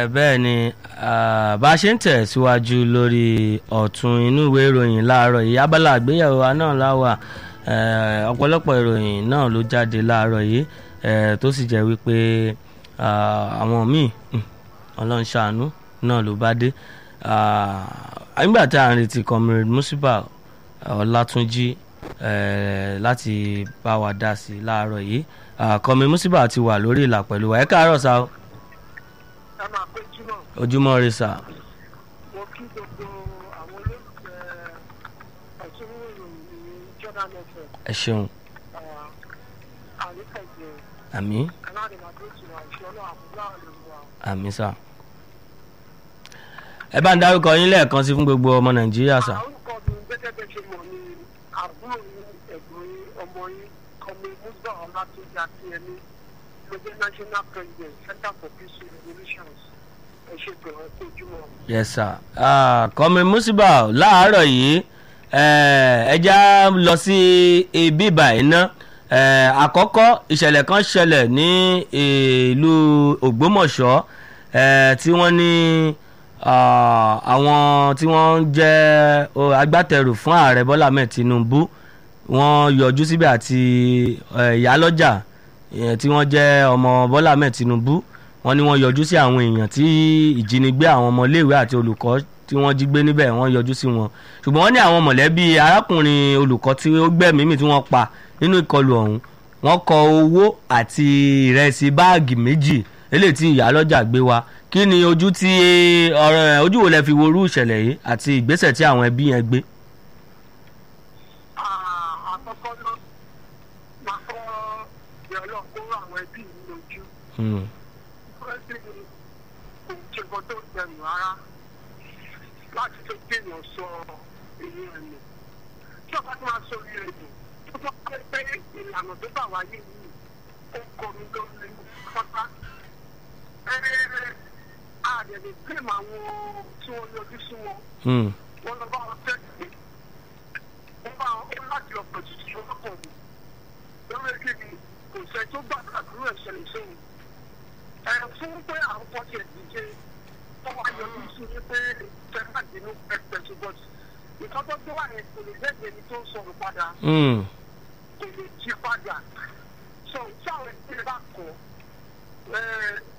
ẹ bẹ́ẹ̀ ni ah, bá a ṣe ń tẹ̀síwájú lórí ọ̀tún inú ìwé ìròyìn láàárọ̀ yìí abala àgbéyẹ̀wò wa náà láwà eh, ọ̀pọ̀lọpọ̀ ìròyìn náà ló jáde láàárọ̀ yìí eh, tó sì jẹ́ wípé ah, àwọn míì hmm, ọlọ́run ṣàánú náà ló bá dé Ah, nígbà tí a ń retí comrade musiba ọlátúnjí eh, láti bá wa dá sí i láàárọ̀ yìí Ah, comrade musiba ti wà lórí ìlà pẹ̀lú wa ẹ káàárọ̀ sáà ẹ máa pé túmọ̀ ojúmọ́ rẹ sà mo kí gbogbo àwọn olólùfẹ́ ẹ̀sùn ìròyìn ní jordan fm ẹ ṣeun àríkẹ̀jẹ̀ àmì aládìmọ̀dé ìtura ìṣọ́nà àbúrò àlùmọ́ àmì sà ẹ bá ń dárúkọ yín lẹ́ẹ̀kan sí fún gbogbo ọmọ nàìjíríà sà orúkọ mi gẹ́gẹ́ bẹ́ẹ̀ ṣe mọ̀ ní àbúrò yín ẹ̀gbọ́n yín ọmọ yín kọ́mi musa ọlátúnjì akínyẹmí ló jẹ́ national president center for peace revolutions ẹ ṣe pẹ̀lú ẹ̀kọ́ ojúmọ́. yes sir Ah, comrade musiba láàárọ̀ yìí eh, ẹ já lọ sí ibi báyìí ná Eh, àkọ́kọ́ ìṣẹ̀lẹ̀ kan ṣẹlẹ̀ ní ìlú ògbómọ̀ṣọ́ eh, tí wọ́n ní ah, àwọn tí wọ́n jẹ́ oh, agbátẹrù fún ààrẹ bọ́lá ahmed tinubu wọ́n yọjú síbẹ̀ àti eh, ìyálọ́jà eh, tí wọ́n jẹ́ ọmọ bọ́lá ahmed tinubu wọ́n ní wọ́n yọjú sí àwọn èèyàn tí ìjínigbé àwọn ọmọléèwé àti olùkọ́ tí wọ́n jí gbé níbẹ̀ wọ́n yọjú sí wọn ṣùgbọ́n wọ́n ní àwọn mọ̀lẹ́bí arákùnrin olùkọ́ tí ó gbẹ̀mí mi tí wọ́n pa nínú ìkọlù ọ̀hún wọ́n kọ owó àti ìrẹsì báàgì méjì eléyìí tí ìyálọ́jà gbé wa kí ni ojú tí ọ̀rọ̀ ẹ̀ ojú wo lẹ fi worú ìṣẹ̀lẹ̀ yìí àti ìgbésẹ̀ tí àwọn ẹbí yẹn gbé. àkọ́kọ́ náà máa kọ́ ìrọ̀lọ́ kó àwọn ẹbí mi lójú. Hmm. Fẹ́ẹ́sì kò ṣe nǹkan tó dẹrù rárá láti tó kéèyàn sọ èyí ẹ̀mí. Tí ọba tó máa sọ èyí ẹ̀mí, tó bá pẹ́ pé ìlànà tó bá wáyé yìí, ó kọ mi lórí pápá. Ẹ́ẹ́ àdẹ̀lẹ̀ pèmọ̀ àwọn tí wọ́n yọjú sí wọn. Hmm. Wọ́n lọ bá wọn tẹ̀lé. Wọ́n bá wọn ó láti lọ pẹ̀tù sí ọlọ́pàá mi. Lórí èkéde, kò sẹ́ tó gbàdúrà dúró ẹ̀ṣẹ̀lẹ̀ sóhun ẹ fún pé àwọn kan ti ẹ̀sìn ṣe wọ́n wá yọjú sí i pé tẹ́lá dínú pẹ̀pẹ̀ ṣùgbọ́n nǹkan tó gbé wà yẹn kò lè jẹ́ ẹni tó ń sọ̀rọ̀ padà Hmm. kò lè jí padà so tí àwọn ẹgbẹ́ bá kọ̀